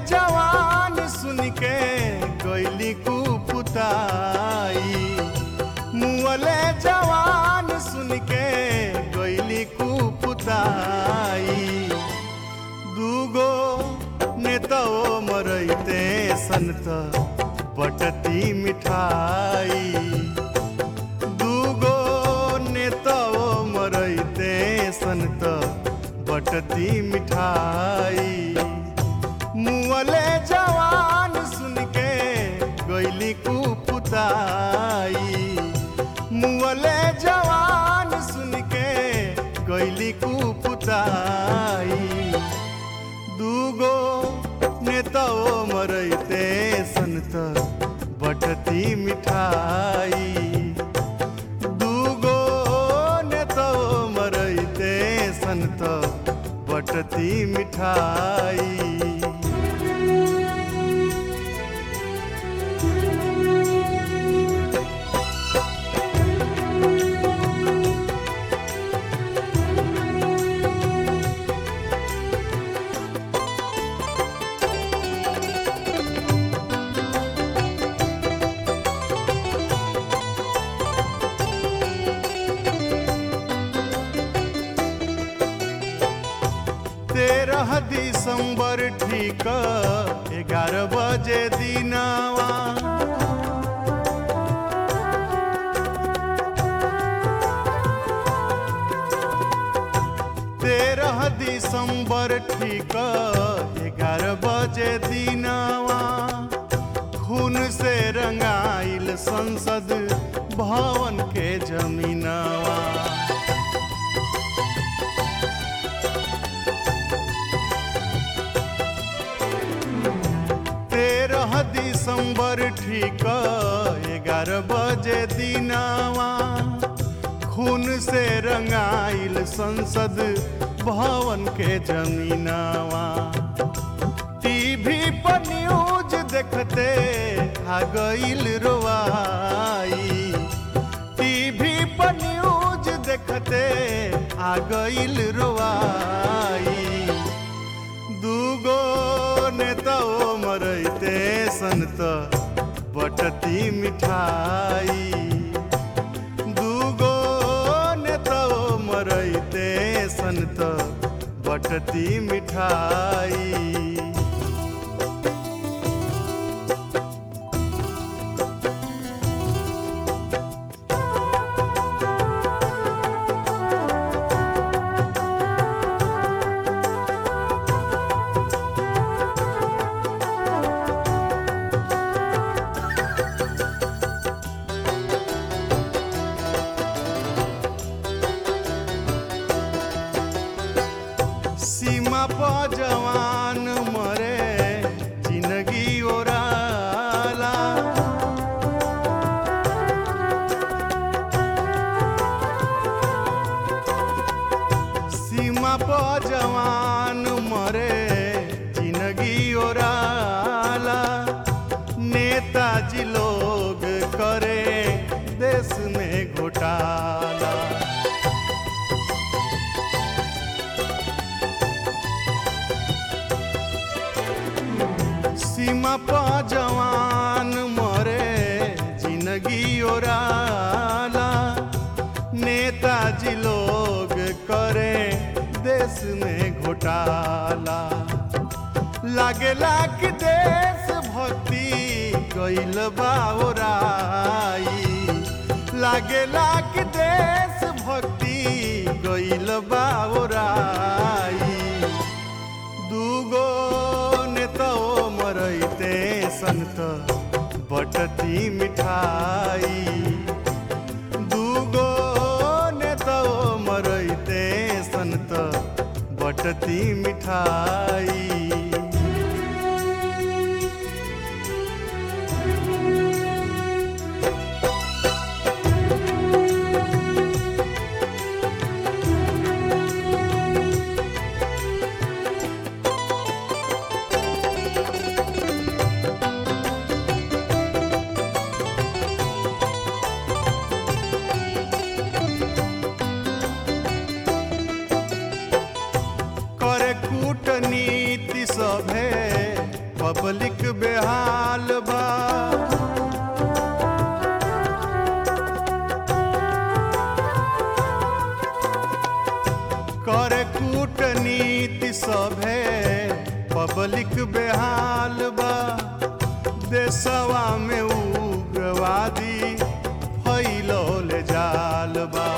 जवान सुन के गैली कुपुताई मुअले जवान सुन के गैली कुपुताई दूगो नेतो मरैते संत बटती मिठाई दूगो नेतो मरैते संत बटती मिठाई मुअले जवान सुन के गैली कुपुताई मुअले जवान सुन के गैली कुपुताई दूगो नेतो मरैते संत बटती मिठाई दूगो नेतो मरैते संत बटती मिठाई तेरह दिसंबर ठीक ग्यारह बजे दिनवा तेरह दिसंबर ठीक ग्यारह बजे दिनवा खून से रंगाइल संसद भवन के जमीनवा तेरह दिसंबर ठीक ग्यारह बजे दिनवा खून से रंगाइल संसद भवन के जमीनवा टीवी पर न्यूज देखते आ गईल रोवाई टीवी पर न्यूज देखते आ गईल रोवाई दूगो नेता मरैते संत बटती मिठाई दूगो नेता मरैते संत बटती मिठाई सीमा पर जवान मरे जिंदगी ओराला सीमा पर जवान मरे जिंदगी ओराला नेताजी लोग करे देश में घोटाला सीमा पर जवान मरे जिंदगी ओराला नेताजी लोग करे देश में घोटाला लागेला कि देश भक्ति गईल बाओराई लागेला कि देश भक्ति गईल बाओराई दूगो नेतो मरैते संत बटती मिठाई दूगो नेतो मरैते संत बटती मिठाई करे कूटनीति पब्लिक बेहाल बा करे कूटनीति सभे पब्लिक बेहाल बा देशवा में उग्रवादी फैलौल जाल बा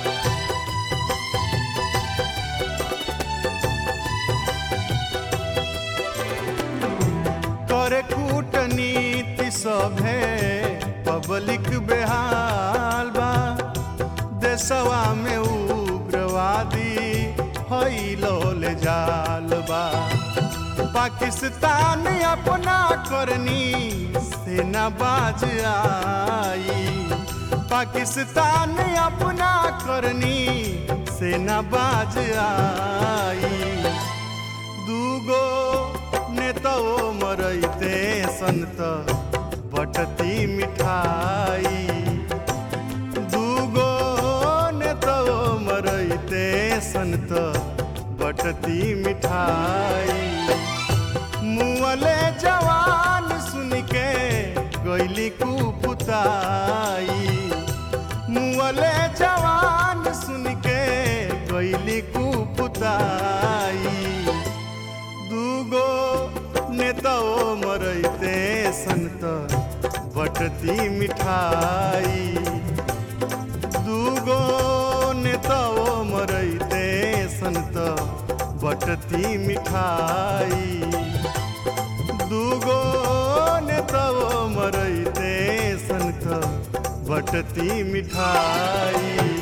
करे कूटनीति सभे पब्लिक बेहाल बा देशवा में उग्रवादी फैलौल जाल बा पाकिस्तान अपना करनी सेना बाज आई पाकिस्तान अपना करनी सेना बाज आई दूगो नेतो मरैते संत बटती मिठाई दूगो नेतो मरैते संत बटती मिठाई मुअले जवान सुन के गैली कुपुताई मुअले जवान सुन के गैली कुपुताई दूगो नेतो मरैते संत बटती मिठाई दूगो नेतो मरैते संत बटती मिठाई दूगो नेतो मरैते संत बटती मिठाई